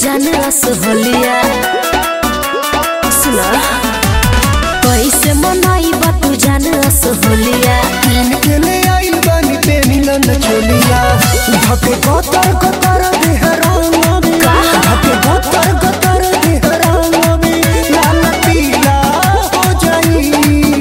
जाने असहलिया सुना कैसे मनाई बा तू जाने असहलिया तीन के ले आइल बानी पे मिलन चोलिया धके कतर कतर देहराम अबे धके कतर कतर देहराम अबे लाल पीला हो जाई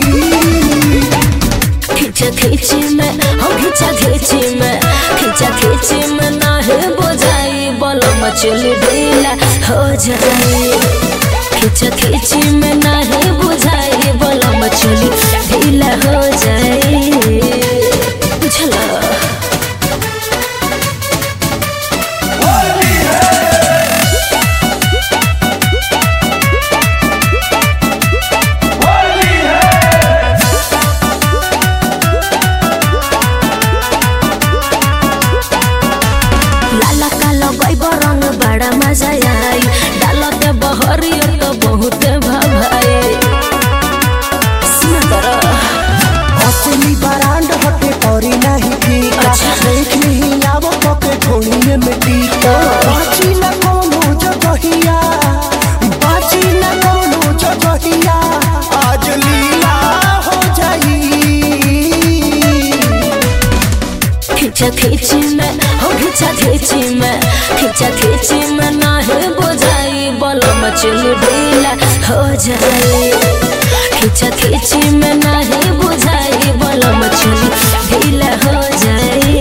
खींचा खींची में हम खींचा खींची में खींचा खींची में ना है बोझाई बोलो मचली ढीला हो जाए खींचा खींची में ना है बुझाई बोलो मचली ढीला हो जाए बुझला लाला कालो गईब रंग बड़ा मजा आई डाल दे बहरियो तो बहुत भाई सुना करो असली बरांड हटे औरी नहीं फीका अच्छा। देख नहीं आवो पके ठोड़िए में टीका बाची न कोनो जगहिया बाची न कोनो जगहिया आज लीला हो जाई खींचा खींची में हो खींचा खींची में खींचा खींची में ना है बुझाई बोलो मचली ढीला हो जाए खींचा खींची में ना है बुझाई बोलो मचली ढीला हो जाए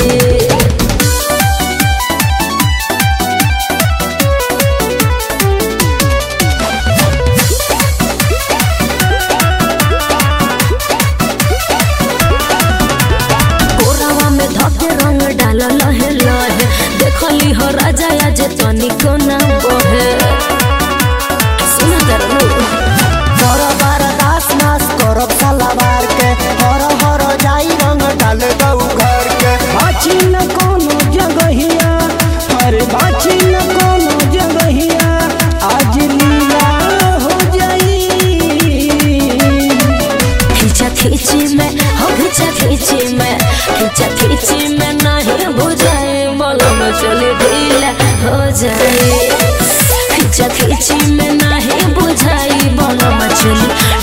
कोरावा में धके रंग डाल लहे लहे देखली हो राजा आज तनिको ना बहे सुना दरनु कर बारदास नास करब सलावार के हर हर जाई रंग डाल दऊ घर के बाची न कोनो जगहिया अरे बाची न कोनो जगहिया आज लीला हो जाई खींचा खींची में हो खींचा खींची में खींचा खींची में नहीं बुझाए बोलो में चले ढीला हो जाए खींचा खींची में नहीं बुझाई बोलो में चले